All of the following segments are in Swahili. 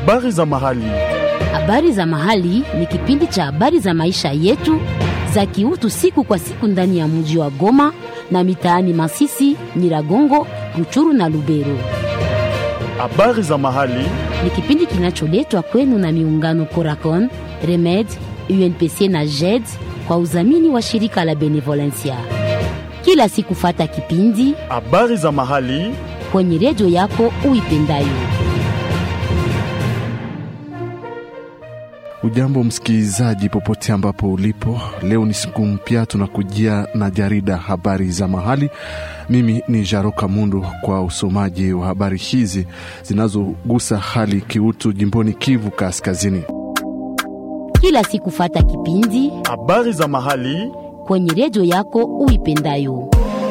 Habari za mahali. Habari za mahali ni kipindi cha habari za maisha yetu za kiutu siku kwa siku ndani ya mji wa Goma na mitaani Masisi, Nyiragongo, Ruchuru na Lubero. Habari za mahali. Ni kipindi kinacholetwa kwenu na miungano Coracon, Remed, UNPC na JED kwa udhamini wa shirika la Benevolencia. Kila siku fata kipindi Habari za mahali. kwenye redio yako uipendayo. Ujambo msikilizaji, popote ambapo ulipo, leo ni siku mpya, tunakujia na jarida habari za mahali. Mimi ni Jaroka Mundu kwa usomaji wa habari hizi zinazogusa hali kiutu jimboni Kivu Kaskazini. Kila siku fata kipindi Habari za mahali. kwenye redio yako uipendayo.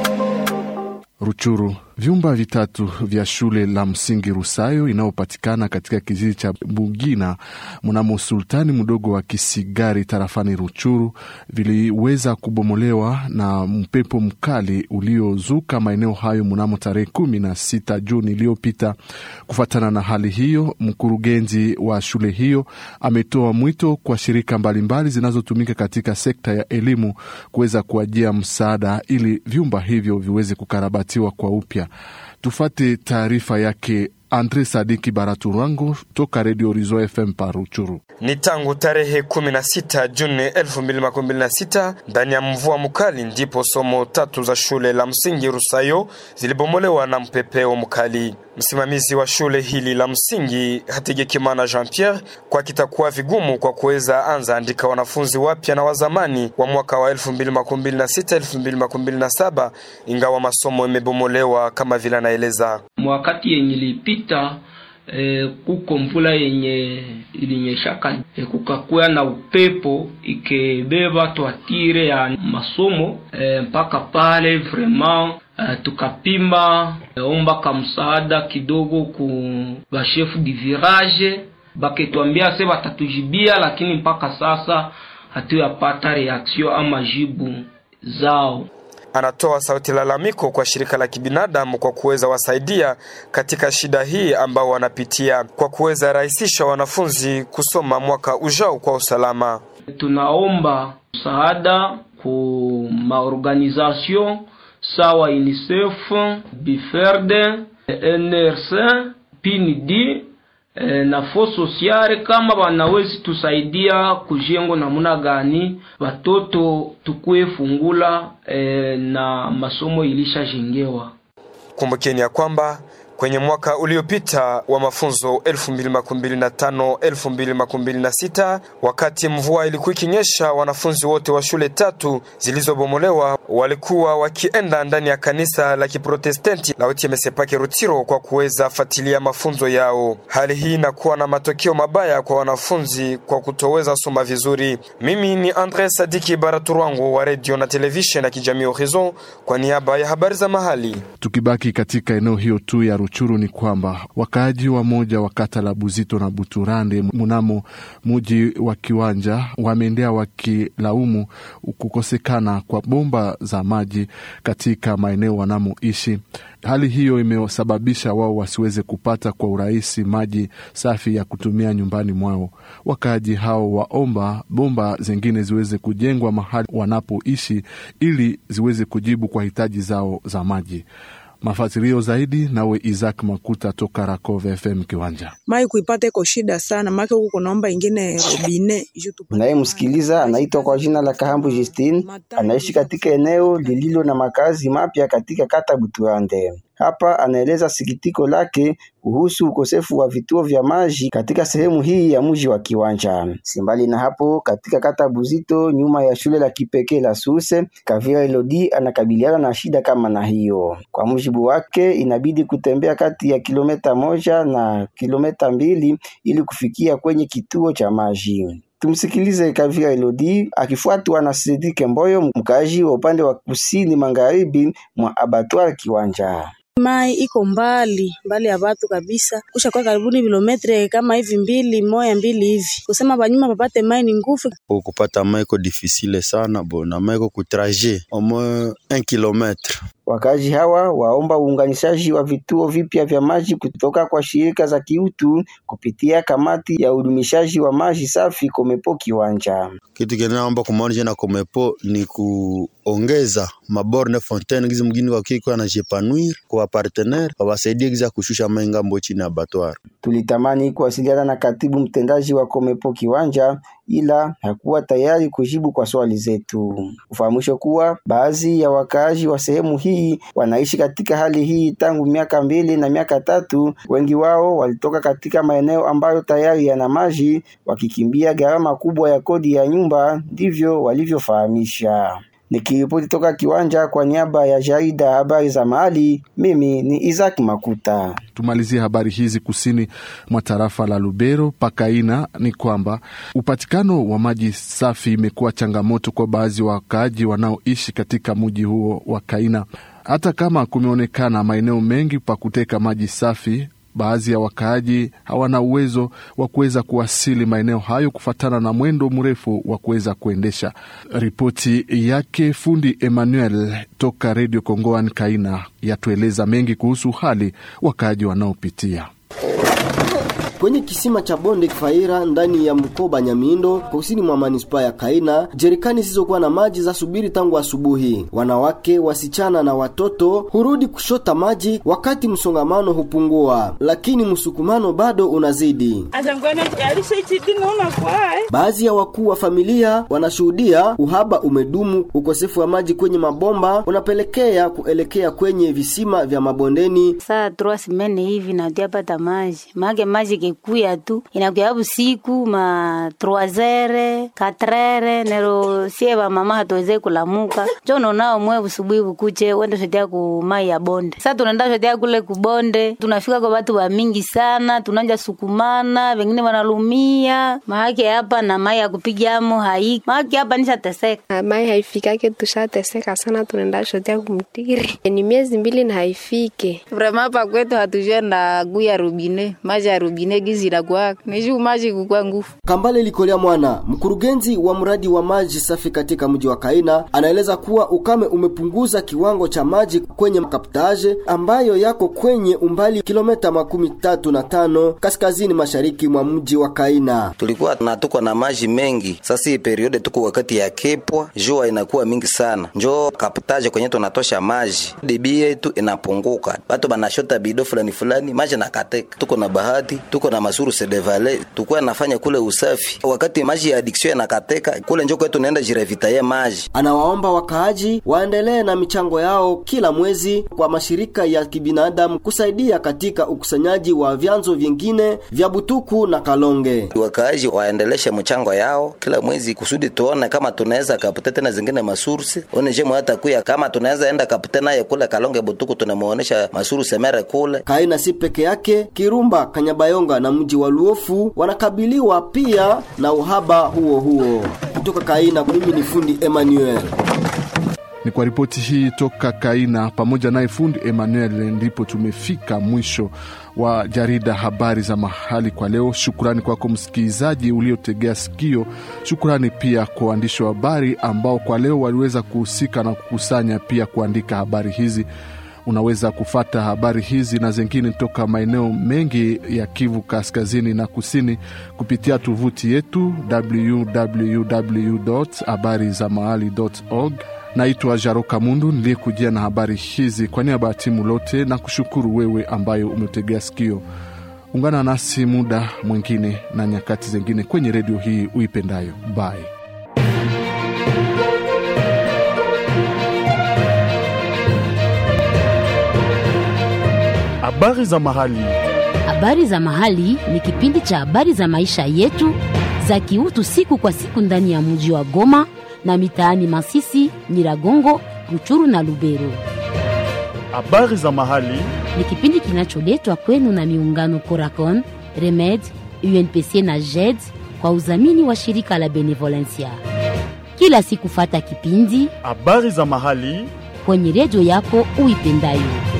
Ruchuru, vyumba vitatu vya shule la msingi Rusayo inayopatikana katika kijiji cha Bugina mnamo sultani mdogo wa Kisigari tarafani Ruchuru viliweza kubomolewa na mpepo mkali uliozuka maeneo hayo mnamo tarehe kumi na sita Juni iliyopita. Kufuatana na hali hiyo, mkurugenzi wa shule hiyo ametoa mwito kwa shirika mbalimbali zinazotumika katika sekta ya elimu kuweza kuajia msaada ili vyumba hivyo viweze kukarabatiwa kwa upya. Tufate taarifa yake Andre Sadiki Baraturango toka Redio Rizo FM Paruchuru. Ni tangu tarehe 16 Juni 2026 ndani ya mvua mkali ndipo somo tatu za shule la msingi Rusayo zilibomolewa na mpepeo mkali. Msimamizi wa shule hili la msingi Hategekimana Jean Pierre, kwa kitakuwa vigumu kwa kuweza anza andika wanafunzi wapya na wazamani wa mwaka wa 2026 2027, ingawa masomo imebomolewa kama vile anaeleza. mwakati yenye ilipita e, kuko mvula yenye ilinyeshaka e, kukakuya na upepo ikebeba twatire ya masomo e, mpaka pale vraiment e, tukapima e, ombaka msaada kidogo ku bashefu di virage baketwambia se batatujibia, lakini mpaka sasa hatuyapata reaction ama jibu zao. Anatoa sauti lalamiko kwa shirika la kibinadamu kwa kuweza wasaidia katika shida hii ambao wanapitia kwa kuweza rahisisha wanafunzi kusoma mwaka ujao kwa usalama. tunaomba msaada ku maorganisation sawa UNICEF, Biferde, NRC, PND eh, na fo sociale kama wanawezi tusaidia kujengo namuna gani watoto tukue fungula eh, na masomo ilishajengewa. Kumbukeni ya kwamba kwenye mwaka uliopita wa mafunzo 2025 2026, wakati mvua ilikuwa ikinyesha, wanafunzi wote wa shule tatu zilizobomolewa walikuwa wakienda ndani ya kanisa la Kiprotestanti la Utiemesepake Rutiro kwa kuweza fuatilia mafunzo yao. Hali hii inakuwa na matokeo mabaya kwa wanafunzi kwa kutoweza soma vizuri. Mimi ni Andre Sadiki Baraturwango wa radio na television ya kijamii Horizon kwa niaba ya habari za mahali. Tukibaki katika eneo hiyo tu ya Ruchuru ni kwamba wakaaji wa moja wa kata la Buzito na Buturande mnamo muji wa Kiwanja wameendea wakilaumu kukosekana kwa bomba za maji katika maeneo wanamoishi. Hali hiyo imesababisha wao wasiweze kupata kwa urahisi maji safi ya kutumia nyumbani mwao. Wakaaji hao waomba bomba zingine ziweze kujengwa mahali wanapoishi ili ziweze kujibu kwa hitaji zao za maji. Mafasirio zaidi nawe Isaac Makuta toka Rakove FM Kiwanja. mai kuipata iko shida sana, make huku kunaomba ingine robine juu tupate Unayemsikiliza anaitwa kwa jina la Kahambu Justine, anaishi katika eneo lililo na makazi mapya katika kata Buturande. Hapa anaeleza sikitiko lake kuhusu ukosefu wa vituo vya maji katika sehemu hii ya mji wa Kiwanja. Simbali na hapo, katika kata Buzito, nyuma ya shule la kipekee la Suse, Kavira Elodi anakabiliana na shida kama na hiyo. Kwa mujibu wake, inabidi kutembea kati ya kilomita moja na kilomita mbili ili kufikia kwenye kituo cha maji. Tumsikilize Kavira Elodi akifuatwa na Sidike Mboyo, mkaaji wa upande wa kusini magharibi mwa abattoir Kiwanja. mai iko mbali mbali ya batu kabisa, kusha kwa karibuni kilometre kama hivi mbili moya mbili hivi, kusema banyuma papate mai ni nguvu. kupata mai iko difficile sana bo na mai iko kutraje au moins 1 kilometre Wakazi hawa waomba uunganishaji wa vituo vipya vya maji kutoka kwa shirika za kiutu kupitia kamati ya udumishaji wa maji safi Komepo Kiwanja. Kitu kinaomba kumaonisha na Komepo ni kuongeza maborne fontaine gizi mgini wakiko na jepanuir kwa partenaire wawasaidie giza kushusha mai ngambo chini ya batwara. Tulitamani kuwasiliana na katibu mtendaji wa Komepo Kiwanja ila hakuwa tayari kujibu kwa swali zetu. Ufahamisho kuwa baadhi ya wakaaji wa sehemu hii wanaishi katika hali hii tangu miaka mbili na miaka tatu. Wengi wao walitoka katika maeneo ambayo tayari yana maji, wakikimbia gharama kubwa ya kodi ya nyumba, ndivyo walivyofahamisha. Nikiripoti toka kiwanja kwa niaba ya jarida habari za mahali, mimi ni Isaac Makuta. Tumalizie habari hizi kusini mwa tarafa la Lubero pakaina, ni kwamba upatikano wa maji safi imekuwa changamoto kwa baadhi ya wakaaji wanaoishi katika mji huo wa Kaina. Hata kama kumeonekana maeneo mengi pa kuteka maji safi, baadhi ya wakaaji hawana uwezo wa kuweza kuwasili maeneo hayo kufatana na mwendo mrefu wa kuweza kuendesha. Ripoti yake fundi Emmanuel toka Radio Kongoan Kaina yatueleza mengi kuhusu hali wakaaji wanaopitia kwenye kisima cha bonde Kifaira ndani ya mkoba Nyamindo kusini mwa manispaa ya Kaina, jerikani zisizokuwa na maji za subiri tangu asubuhi. Wanawake, wasichana na watoto hurudi kushota maji wakati msongamano hupungua, lakini msukumano bado unazidi. Baadhi ya wakuu wa familia wanashuhudia uhaba umedumu. Ukosefu wa maji kwenye mabomba unapelekea kuelekea kwenye visima vya mabondeni. Saa trois semaines hivi natuyapata maji mage maji kekuya tu inakuya busiku ma 3 4 nero sie ba mama hatuweze kulamuka jo nonao mwe busubuhi bukuche wende shotea ku mai ya bonde sasa tunaenda shotea kule kubonde tunafika kwa watu wa mingi sana tunanja sukumana wengine wanalumia mahake hapa na mai ya kupigamo haiki mahake hapa nishateseka mai haifikake tushateseka sana tunaenda shotea kumtiri ni miezi mbili na haifike vrema hapa kwetu hatujua na guya rubine maji ya rubine gizi inakuwa niju maji kukua nguvu. Kambale Likolea Mwana, mkurugenzi wa mradi wa maji safi katika mji wa Kaina, anaeleza kuwa ukame umepunguza kiwango cha maji kwenye kaptaje ambayo yako kwenye umbali kilomita makumi tatu na tano kaskazini mashariki mwa mji wa Kaina. Tulikuwa na tuko na maji mengi, sasa hii periode tuko wakati ya kepwa, jua inakuwa mingi sana, njo kaptaje kwenye tunatosha maji, debi yetu inapunguka, batu banashota bido fulani fulani, maji nakateka. Tuko na bahati, tuko na masuru sedevale tukuwa nafanya kule usafi wakati maji ya addiction yanakateka kule njoko yetu naenda jirevitaye maji. Anawaomba wakaaji waendelee na michango yao kila mwezi kwa mashirika ya kibinadamu kusaidia katika ukusanyaji wa vyanzo vingine vya Butuku na Kalonge. Wakaaji waendeleshe mchango yao kila mwezi kusudi tuone kama tunaweza kapute tena zingine masursi one jemo hata kuya kama tunaweza enda kapute naye kule Kalonge Butuku tunamuonesha masursi mere kule. Kaina si peke yake, Kirumba, Kanyabayonga na mji wa Luofu wanakabiliwa pia na uhaba huo huo. Kutoka Kaina, mimi ni fundi Emmanuel. Ni kwa ripoti hii toka Kaina pamoja naye fundi Emmanuel, ndipo tumefika mwisho wa jarida habari za mahali kwa leo. Shukrani kwako msikilizaji uliotegea sikio. Shukrani pia kwa waandishi wa habari ambao kwa leo waliweza kuhusika na kukusanya pia kuandika habari hizi. Unaweza kufata habari hizi na zingine toka maeneo mengi ya Kivu kaskazini na kusini kupitia tovuti yetu www habari za mahali org. Naitwa Jaroka Mundu niliyekujia na habari hizi kwa niaba ya timu lote, na kushukuru wewe ambayo umetegea sikio. Ungana nasi muda mwingine na nyakati zingine kwenye redio hii uipendayo. Bye. Habari za mahali. Habari za mahali ni kipindi cha habari za maisha yetu za kiutu siku kwa siku ndani ya mji wa Goma na mitaani Masisi, Nyiragongo, Ruchuru na Lubero. Habari za mahali Ni kipindi kinacholetwa kwenu na miungano Coracon, Remed, UNPC na JED kwa udhamini wa shirika la Benevolencia. Kila siku fata kipindi habari za mahali kwenye redio yako uipendayo.